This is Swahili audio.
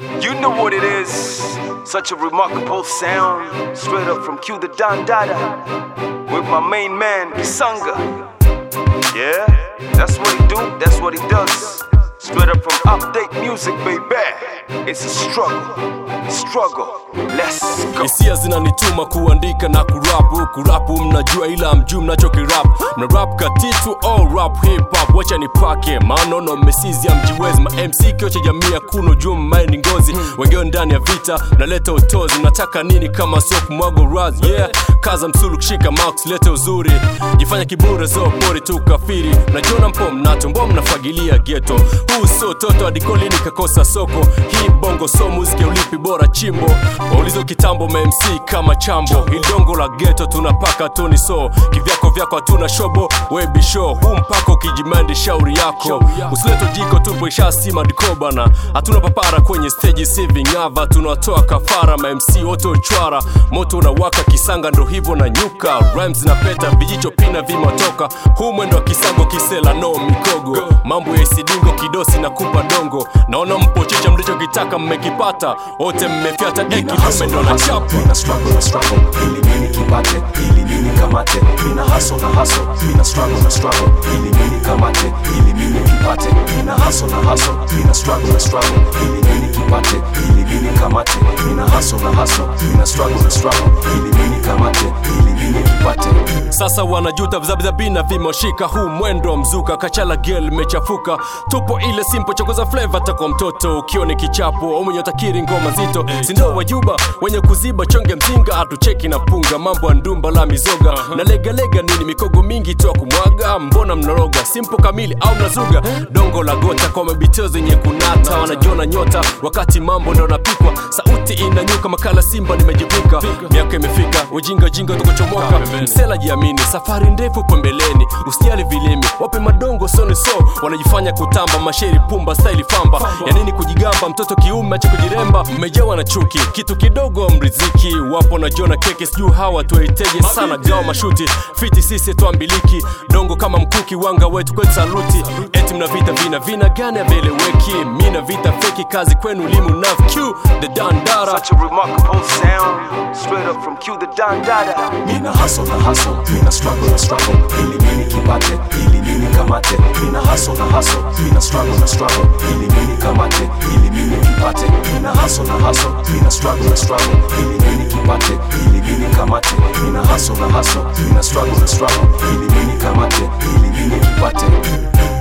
You know what it is. Such a remarkable sound. Straight up from Q the Don Dada. With my main man, Kisanga. Yeah, that's what he do, that's what he does. Straight up from update music, baby. It's a struggle. Struggle. Let's go. hisia zinanituma kuandika na kurapu kurapu mnajua ila mjuu mnachokirap mna rap katitu all rap hip hop wacha nipake maanono mmesizi ya mjiwezi ma mc kio cha jamii kuno juu mmae ni ngozi wengine ndani ya vita naleta utozi nataka nini kama sio kumwago raz yeah kaza msulu kushika max lete uzuri jifanya kibure so pori tu kafiri najiona mpo mnato mbo mnafagilia geto huu sio toto adikoli nikakosa soko hii bongo so muziki ulipi bora chimbo waulizo kitambo mamc kama chambo ilidongo la geto tunapaka toni so kivyako vyako hatuna shobo webisho huu mpaka ukijimandi shauri yako usileto jiko tupo ishasima dikobana hatuna papara kwenye steji sivingava tunatoa kafara mamc wote uchwara moto unawaka kisanga ndo hivyo na nyuka rhymes na peta vijicho pina vimatoka huu mwendo wa kisago kisela no mikogo mambo ya isidingo kidosi na kupa dongo naona mpochicha mlichokitaka mmekipata wote mmefyata ekidume ndo na chapa Mina struggle na struggle ili mimi kipate ili mimi kamate mina hustle na hustle mina struggle na struggle ili mimi kamate ili mimi kipate mina hustle na hustle mina struggle na struggle ili mimi kipate ili mimi kamate mina hustle na hustle mina struggle na struggle ili mimi kamate ili mimi kipate sasa wanajuta vizabizabina vimoshika huu mwendo wa mzuka kachala gel mechafuka tupo ile simpo chokoza fleva takwa mtoto ukiwa ni kichapo umenyotakiri ngoma zito sindo wajuba wenye kuziba chonge mzinga hatucheki na punga mambo ya ndumba la mizoga na legalega nini mikogo mingi toa kumwaga mbona mnoroga simpo kamili au mnazuga dongo la gota kwa mabitio zenye kunata wanajiona nyota wakati mambo ndo napikwa sauti inanyuka makala simba nimejivika miaka imefika ujinga jinga tukochomoka msela jiamini safari ndefu pembeleni usijali vilimi wape madongo soni so wanajifanya kutamba masheri pumba staili famba ya nini kujigamba mtoto kiume ache kujiremba mmejawa na chuki kitu kidogo mriziki wapo na jona keke sijuu hawa tuwaiteje sana gawa mashuti fiti sisi twambiliki dongo kama mkuki wanga wetu kwetu saluti eti mna vita vina vina gani aveleweki mina vita feki kazi kwenu limu nav q the dandara Such a remarkable sound. Straight up from Q the Don Dada. Mina hustle na hustle, mina struggle na struggle ili mimi kipate, ili mimi kamate. Mina hustle na hustle, mina struggle na struggle ili mimi kamate, ili mimi kipate. Mina hustle na hustle, mina struggle na struggle ili mimi kipate, ili mimi kamate. Mina hustle na hustle, mina struggle na struggle ili mimi kamate, ili mimi kipate.